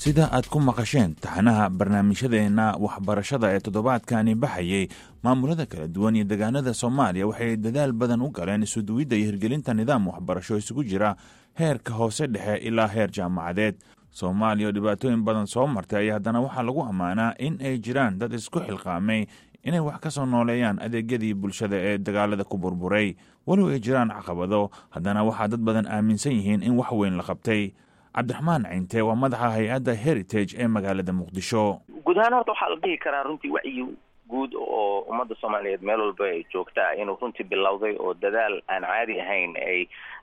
sida aad ku maqasheen taxanaha barnaamijyadeenna waxbarashada ee toddobaadkani baxayey maamulada kala duwan iyo deegaanada soomaaliya waxay dadaal badan u galeen isuduwidda iyo hirgelinta nidaam waxbarasho isugu jira heerka hoose dhexe ilaa heer jaamacadeed soomaaliya oo dhibaatooyin badan soo martay ayaa haddana waxaa lagu ammaanaa in ay jiraan dad isku xilqaamay inay wax ka soo nooleeyaan adeegyadii bulshada ee dagaalada ku burburay walow ay jiraan caqabado haddana waxaa dad badan aaminsan yihiin in wax weyn la qabtay cabdiraxmaan cinte waa madaxa hay-adda heritage ee magaalada muqdisho guud ahaan horta waxaa la dhihi karaa runtii wacyi guud oo ummadda soomaaliyeed meel walba ay joogtaa inuu runtii bilowday oo dadaal aan caadi ahayn ay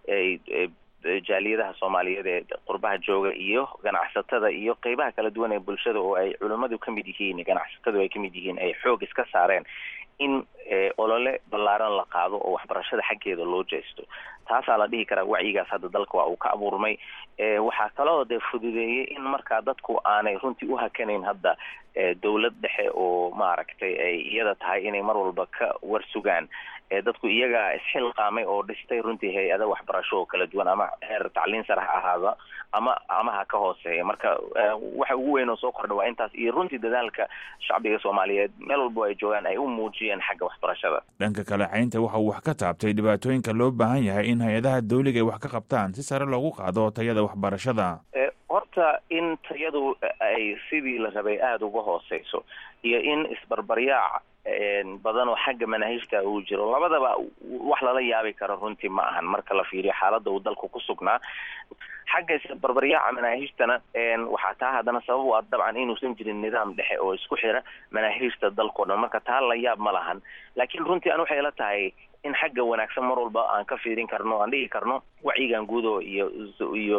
ay jaaliyadaha soomaaliyeed ee qurbaha jooga iyo ganacsatada iyo qeybaha kala duwan ee bulshada oo ay culimmadu ka mid yihiin ganacsatadu ay ka mid yihiin ay xoog iska saareen in olole ballaaran la qaado oo waxbarashada xaggeeda loo jeesto taasaa la dhihi karaa wacyigaas hadda dalka waa uu ka abuurmay waxaa kaloo dee fududeeyey in markaa dadku aanay runtii u hakanayn hadda dowlad dhexe oo maaragtay ay iyada tahay inay mar walba ka war sugaan dadku iyagaa isxilqaamay oo dhistay runtii hay-ada waxbarasho oo kala duwan ama heer tacliin sare ha ahaada ama ama ha ka hooseeya marka waxa ugu weyn oo soo kordha waa intaas iyo runtii dadaalka shacbiga soomaaliyeed meel walba ay joogaan ay u muujiyeen xagga waxbarashada dhanka kale caynta waxa uu wax ka taabtay dhibaatooyinka loo baahan yahay in hay-adaha dawliga ay wax ka qabtaan si sare loogu qaado tayada waxbarashada horta in tayadu ay sidii la rabay aada uga hooseyso iyo in isbarbaryaac badan oo xagga manaahijta uu jiro labadaba wax lala yaabi karo runtii ma ahan marka la fiiriyo xaaladda uu dalku ku sugnaa xagga isbarbaryaaca manaahijtana waxaa taa haddana sabab u ah dabcan inuusan jirin nidaam dhexe oo isku xira manaahijta dalkao dhan marka taa la yaab ma lahan laakiin runtii an waxay la tahay in xagga wanaagsan mar walba aan ka fiirin karno aan dhigi karno wacyigan guudo iyo iyo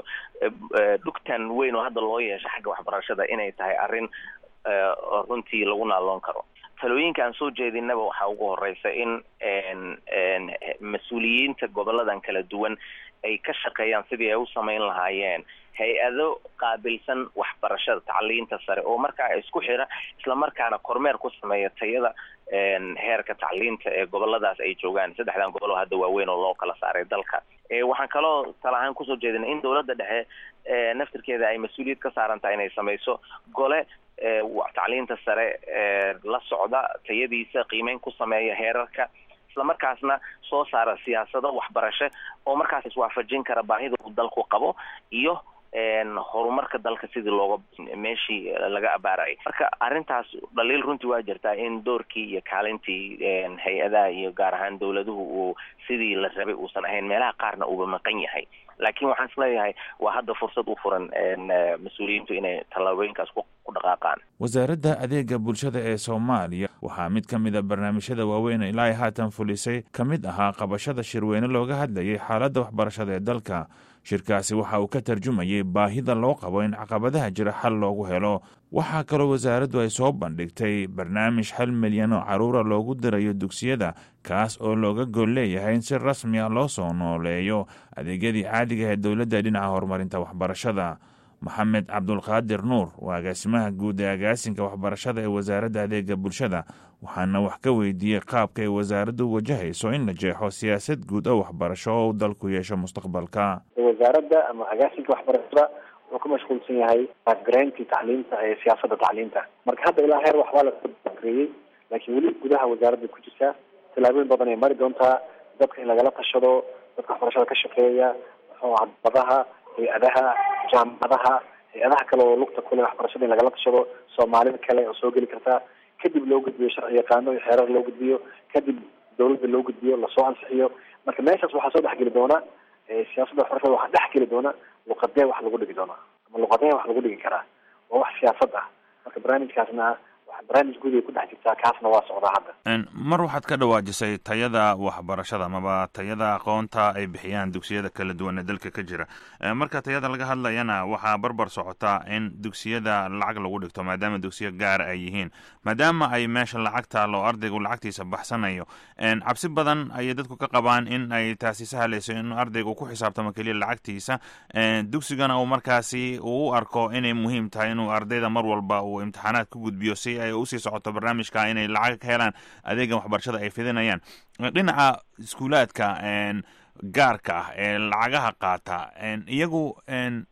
dhugtan weyn oo hadda loo yeesho xagga waxbarashada inay tahay arrin runtii lagu naaloon karo talooyinka aan soo jeedinaba waxaa ugu horeysa in mas-uuliyiinta goboladan kala duwan ay ka shaqeeyaan sidii ay u samayn lahaayeen hay-ado qaabilsan waxbarashada tacliinta sare oo markaa isku xira islamarkaana kormeer ku sameeya tayada heerka tacliinta ee goboladaas ay joogaan saddexdan gobol oo hadda waaweyn oo loo kala saaray dalka waxaan kaloo tala ahaan kusoo jeedinay in dowladda dhexe naftirkeeda ay mas-uuliyad ka saaran tahay inay samayso gole tacliinta sare la socda tayadiisa qiimeyn ku sameeya heerarka islamarkaasna soo saara siyaasado waxbarasho oo markaas iswaafajin kara baahida uu dalku qabo iyo horumarka dalka sidii looga meeshii laga abaarayay marka arrintaas dhaliil runtii waa jirtaa in doorkii iyo kaalintii hay-adaha iyo gaar ahaan dowladuhu uu sidii la rabay uusan ahayn meelaha qaarna uuba maqan yahay laakiin waxaan isleeyahay waa hadda fursad u furan mas-uuliyiintu inay tallaabooyinkaas ku dhaqaaqaan wasaaradda adeega bulshada ee soomaaliya waxaa mid ka mid a barnaamijyada waaweyn ilaa ay haatan fulisay ka mid ahaa qabashada shirweyne looga hadlayay xaaladda waxbarashada ee dalka shirkaasi waxa uu ka tarjumayay baahida loo qabo in caqabadaha jira xal loogu helo waxaa kaloo wasaaraddu ay soo bandhigtay barnaamij hal milyan oo caruura loogu dirayo dugsiyada kaas oo looga gol leeyahay in si rasmi ah loo soo nooleeyo adeegyadii caadiga ee dowladda dhinaca horumarinta waxbarashada maxamed cabdulqaadir nuur waa agaasimaha guud ee agaasinka waxbarashada ee wasaaradda adeega bulshada waxaana wax ka weydiiyey qaabka ay wasaaraddu wajahayso in la jeexo siyaasad guud oo waxbarasho oo uu dalku yeesho mustaqbalka wasaaradda ama agaasinka waxbarashada wuxuu ku mashquulsan yahay backgraintii tacliinta ee siyaasadda tacliinta marka hadda ilaa heer waxbaa lareeyey laakiin weli gudaha wasaaradda ku jirta tallaabooyin badan ay mari doontaa dadka in lagala tashado dadka waxbarashada ka shaqeeya badaha hay-adaha jaamacadaha hay-adaha kale oo lugta kule waxbarashada in lagala tashado soomaalida kale oo soo geli karta kadib loo gudbiyo sharci yaqaano iyo xeerar loo gudbiyo kadib dawladda loo gudbiyo lasoo ansixiyo marka meeshaas waxaa soo dhexgeli doona siyaasadda waxbarashada waxaa dhex geli doona luqadee wax lagu dhigi doona ama luqadee wax lagu dhigi karaa waa wax siyaasad ah marka barnaamijkaasna barnaamij guud ay ku dhex jirtaa kaasna waa socdaa hadda mar waxaad ka dhawaajisay tayada waxbarashada amaba tayada aqoonta ay bixiyaan dugsiyada kala duwan ee dalka ka jira marka tayada laga hadlayana waxaa barbar socotaa in dugsiyada lacag lagu dhigto maadaama dugsiya gaar ay yihiin maadaama ay meesha lacag taalo ardaygu lacagtiisa baxsanayo cabsi badan ayay dadku ka qabaan in ay taasi sahlayso in ardaygu ku xisaabtamo keliya lacagtiisa dugsigana uu markaasi uu u arko inay muhiim tahay inuu ardayda mar walba uu imtixaanaad ku gudbiyo si ay usii socoto barnaamijka inay lacag ka helaan adeegan waxbarashada ay fidinayaan dhinaca iskuulaadka gaarka ah ee lacagaha qaata iyagu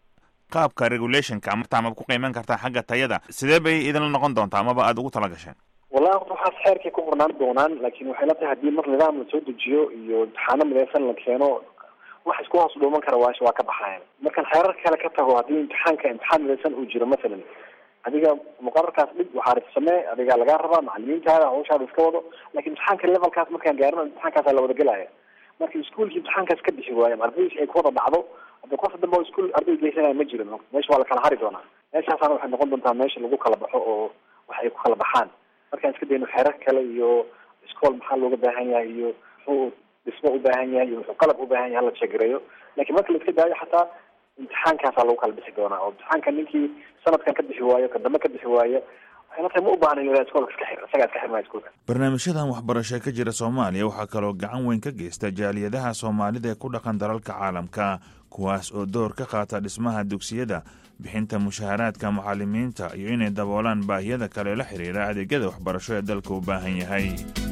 qaabka regulationka amata amaba ku qiiman kartaa xagga tayada sidee bay idinla noqon doontaa amaba aada ugu tala gasheen wallahi horta waxaas xeerkay ku qornaan doonaan laakiin waxay la tahay haddii mar nidaam la soo dejiyo iyo imtixaano midaysan la keeno wax isku hoos dhuuman kara waash waa ka baxayan markaan xeerar kale ka tago haddii imtixaanka imtixaan midaysan uu jiro masalan adiga muqararkaas dhig waxaa samee adigaa lagaa rabaa macalimiintaada hawshaada iska wado lakin imtixaanka levelkaas markaan gaarino imtixaankaasa la wada gelaya marka iskuolkii imtixaankaas ka bixi waayan ardaydiis ay kuwada dhacdo hadda qof dambe oo iskuol arday geysanaya ma jiro meesha waa la kala hari doonaa meeshaasana waxay noqon doontaa meesha lagu kala baxo oo wax ay ku kala baxaan markaan iska dayno xeerar kale iyo iskool maxaa looga baahan yahay iyo muxuu dhismo u baahan yahay iyo muxuu qalab u baahan yahay hala jegareeyo lakin marka la iska daayo xataa imtixaankaasaa lagu kala bixi doonaa oo imtixaanka ninkii sanadkan ka bixi waayo ka dambe ka bixi waayo ma u baahna in iskoolka iska xir isagaa iska xirmaya iskuolka barnaamijyadan waxbarasho ka jira soomaaliya waxaa kaloo gacan weyn ka geysta jaaliyadaha soomaalida ee ku dhaqan dalalka caalamka kuwaas oo door ka qaata dhismaha dugsiyada bixinta mushaharaadka mucalimiinta iyo inay daboolaan baahiyada kale la xiriira adeegyada waxbarasho ee dalka u baahan yahay